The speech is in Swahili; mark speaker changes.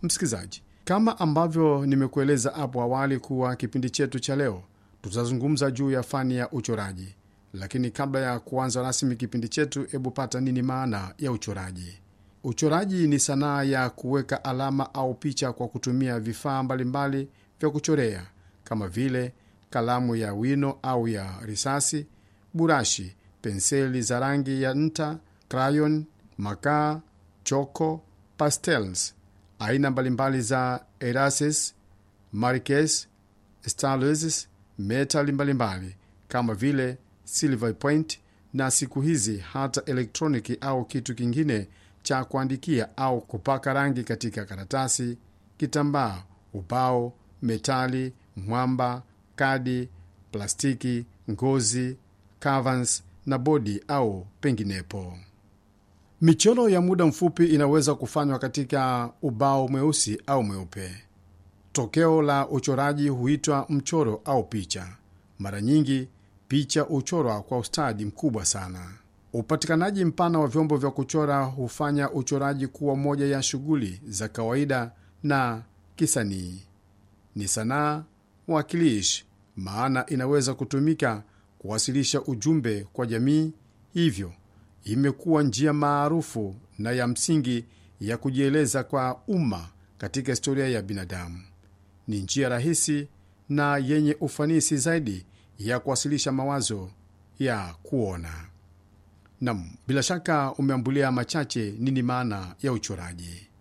Speaker 1: Msikilizaji, kama ambavyo nimekueleza hapo awali kuwa kipindi chetu cha leo tutazungumza juu ya fani ya uchoraji, lakini kabla ya kuanza rasmi kipindi chetu, hebu pata nini maana ya uchoraji? Uchoraji ni sanaa ya kuweka alama au picha kwa kutumia vifaa mbalimbali vya kuchorea kama vile kalamu ya wino au ya risasi, burashi, penseli za rangi ya nta, crayon, makaa, choko, pastels, aina mbalimbali za erases, markers, stylus, metali mbalimbali kama vile silver point, na siku hizi hata elektroniki au kitu kingine cha kuandikia au kupaka rangi katika karatasi, kitambaa, ubao, metali, mwamba, kadi, plastiki, ngozi, covers na bodi au penginepo. Michoro ya muda mfupi inaweza kufanywa katika ubao mweusi au mweupe. Tokeo la uchoraji huitwa mchoro au picha. Mara nyingi picha huchorwa kwa ustadi mkubwa sana. Upatikanaji mpana wa vyombo vya kuchora hufanya uchoraji kuwa moja ya shughuli za kawaida na kisanii. Ni sanaa wakilishi, maana inaweza kutumika kuwasilisha ujumbe kwa jamii, hivyo imekuwa njia maarufu na ya msingi ya kujieleza kwa umma katika historia ya binadamu. Ni njia rahisi na yenye ufanisi zaidi ya kuwasilisha mawazo ya kuona. Nam, bila shaka umeambulia machache nini maana ya uchoraji.